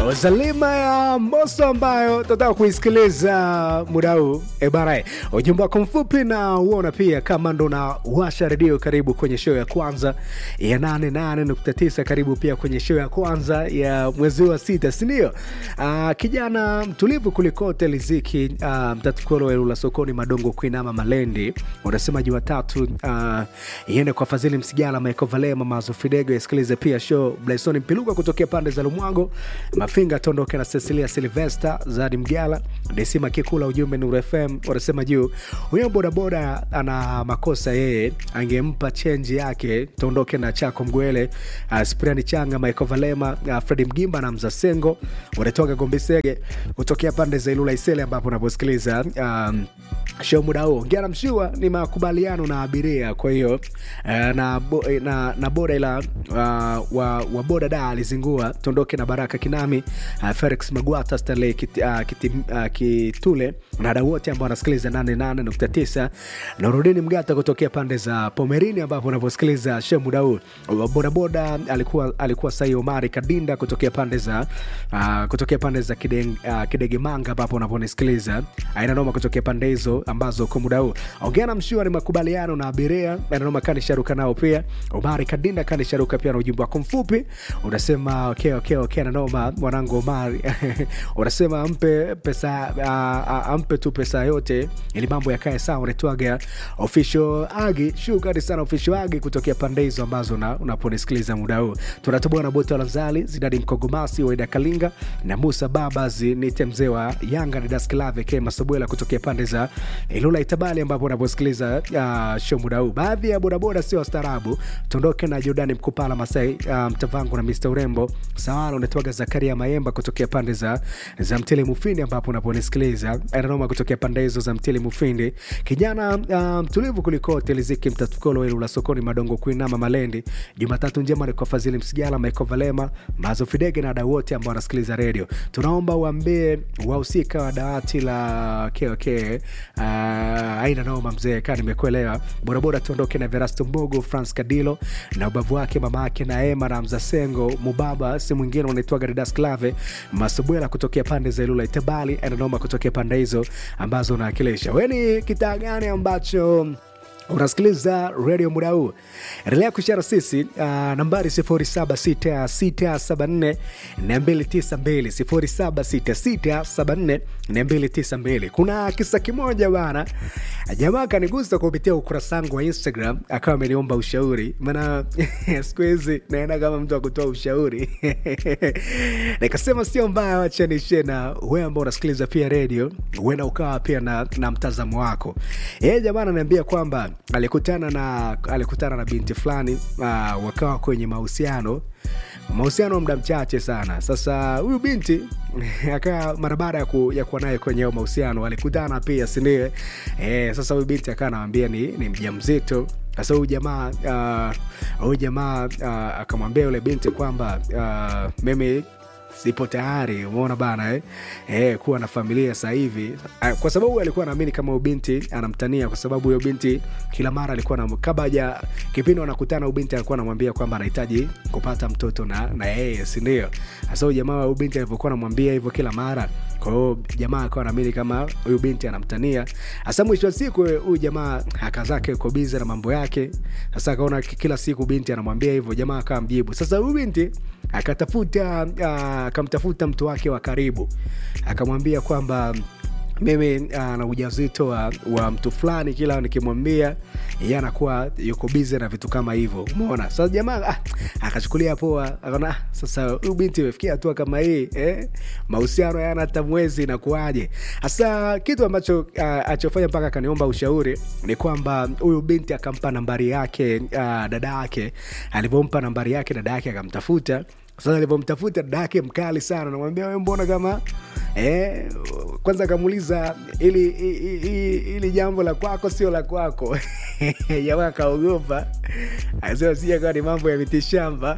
Zalima ya Mbosso ambayo tunataka kuisikiliza muda huu e bana, ujumbe wako mfupi na uona pia kama ndo na washa redio. Karibu kwenye show ya kwanza ya 88.9, karibu pia kwenye show ya kwanza ya mwezi wa sita, sindio? Uh, kijana mtulivu kulikote liziki uh, mtatukolo elula sokoni madongo kuinama malendi unasema Jumatatu uh, iende kwa Fadhili Msigala, Michael Valema, Mazo Fidego, isikilize pia show Blaison Mpiluka kutokea pande za Lumwago, Mafinga tondoke na Cecilia Silvester, Zadi Mgala, Desima Kikula, ujumbe Nuru FM wanasema juu huyo bodaboda ana makosa yeye, angempa chenji yake. Tondoke na Chako Mgwele, uh, Spriani Changa, Michael Valema, uh, Fredi Mgimba na Mzasengo wanatoka Gombisege kutokea pande za Ilula Isele, ambapo unaposikiliza um, show muda huo ngera mshua ni makubaliano na abiria. Kwa hiyo uh, na, bo, na, na boda ila uh, wa, wa boda da alizingua tondoke na Baraka Kinami, uh, Felix Magwata, Stanley kit, uh, kiti, uh, Kitule na wadau wote ambao wanasikiliza 88.9 na Rudini Mgata kutokea pande za Pomerini, ambapo unaposikiliza show muda huu bodaboda alikuwa alikuwa Sai Omari Kadinda kutokea pande za uh, kutokea pande za Kideng, uh, Kidegemanga, ambapo unaponisikiliza aina noma kutokea pande hizo ambazo kwa muda huu ongea na mshua ni makubaliano na abiria aina noma kani sharuka nao pia Omari Kadinda kani sharuka pia na ujumbe wako mfupi unasema okay, okay, okay, na noma mwanangu Omari unasema ampe pesa uh, uh, ampe tu pesa yote ili mambo yakae sawa. Unaitwaga official Agi, shukrani sana official Agi kutokea pande hizo ambazo una, unaponisikiliza muda huu. Tunatoboa na Boto Lanzali, Zidadi Mkogomasi, Waida Kalinga na Musa Babas, nite mzee wa Yanga na Dasklave K Masabwela kutokea pande za Ilula Itabali, ambapo unaposikiliza uh, show muda huu. Baadhi ya bodaboda sio wastaarabu. Tuondoke na Jordani Mkupala Masai, uh, Mtavangu na Mr Urembo Sawala. Unatoaga Zakaria Mayemba kutokea pande za, za Mtele Mufindi, ambapo unaponisikiliza ananoma kutokea pande hizo za Mtele Mufindi. Kijana uh, mtulivu kuliko Teliziki Mtatukolo Ilula sokoni Madongo Kuinama Malendi. Jumatatu njema ni kwa Fadhili Msigala, Michael Valema, Mazo Fidege na wadau wote ambao wanasikiliza redio. Tunaomba uambie wahusika wa dawati la KOK uh, aina noma mzee, kaa nimekuelewa. Bodaboda tuondoke na Verasto Mbogo, France Kadilo na ubavu wake mama yake na Ema na Mzasengo Mubaba, si mwingine unaitwaga Ridas Clave Masubwela kutokea pande za Ilula Itabali, aina noma kutokea pande hizo ambazo unaakilisha. We ni kitaa gani ambacho unasikiliza redio muda huu, endelea kushara sisi uh, nambari 076674 292 076674 kuna kisa kimoja bana, jamaa kanigusa kupitia ukurasa wangu wa Instagram, akawa ameniomba ushauri, maana siku hizi naenda kama mtu akutoa ushauri nikasema sio mbaya, wacha nishe na wewe ambao unasikiliza pia redio, huenda ukawa pia na, na mtazamo wako. Yeye jamaa ananiambia kwamba alikutana na alikutana na binti fulani uh, wakawa kwenye mahusiano mahusiano muda mchache sana. Sasa huyu binti akaa mara baada ya, ku, ya kuwa naye kwenye mahusiano alikutana pia sindio? E, sasa huyu binti akaa anawambia ni, ni mja mzito. Sasa huyu jamaa huyu uh, jamaa uh, akamwambia yule binti kwamba uh, mimi sipo tayari, umeona bana eh? Eh, kuwa na familia sasa hivi, kwa sababu alikuwa anaamini kama huyo binti anamtania, kwa sababu huyo binti kila mara alikuwa na kabla ya kipindi wanakutana, huyo binti alikuwa anamwambia kwamba anahitaji kupata mtoto na na yeye, si ndio? Sasa huyo jamaa huyo binti alivyokuwa anamwambia hivyo kila mara, kwa hiyo jamaa akawa anaamini kama huyu binti anamtania. Sasa mwisho wa siku huyu jamaa haka zake yuko bize na mambo yake. Sasa akaona kila siku binti anamwambia hivyo, jamaa akawa mjibu. Sasa huyu binti akatafuta akamtafuta mtu wake wa karibu akamwambia kwamba mimi na ujauzito wa, wa mtu fulani, kila nikimwambia yeye anakuwa yuko bize na vitu kama hivyo, umeona. Sasa jamaa ah, akachukulia poa, akaona ah, sasa huyu binti imefikia hatua kama hii eh, mahusiano yana hata mwezi inakuaje? Sasa kitu ambacho ah, achofanya mpaka akaniomba ushauri ni kwamba huyu binti akampa nambari yake ah, dada yake. Alivyompa nambari yake dada yake akamtafuta sasa alivyomtafuta dada yake mkali sana, namwambia we, mbona kama eh, kwanza akamuuliza ili, ili, ili jambo la kwako sio la kwako. Jamaa akaogopa, akasema sija kawa ni mambo ya mitishamba.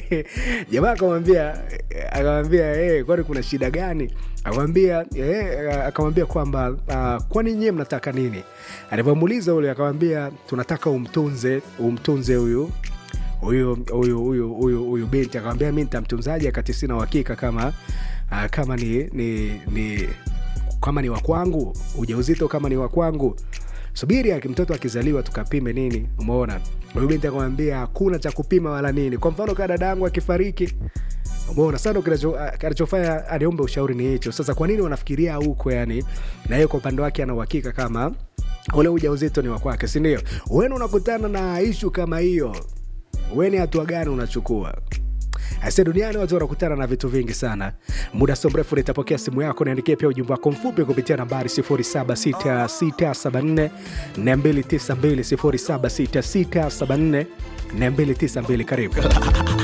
Jamaa akamwambia akamwambia eh, kwani kuna shida gani? Akamwambia eh, akamwambia kwamba uh, kwani nyie mnataka nini? Alivyomuuliza ule akamwambia tunataka umtunze umtunze huyu huyu huyu huyu huyu huyu binti akamwambia mi nitamtunzaje akati sina uhakika kama uh, kama ni, ni, ni kama ni wakwangu ujauzito kama ni wakwangu subiri aki mtoto akizaliwa tukapime nini umeona huyu binti akamwambia hakuna cha kupima wala nini kwa mfano kaa dada yangu akifariki umeona sana kinachofanya aniombe ushauri ni hicho sasa kwa nini wanafikiria huko yani na yeye kwa upande wake ana uhakika kama ule ujauzito ni wakwake sindio weni unakutana na ishu kama hiyo weni hatua gani unachukua Ase duniani watu wanakutana na vitu vingi sana. Muda sio mrefu nitapokea simu yako, niandikie pia ujumbe wako mfupi kupitia nambari 076674 292 076674 292. Karibu.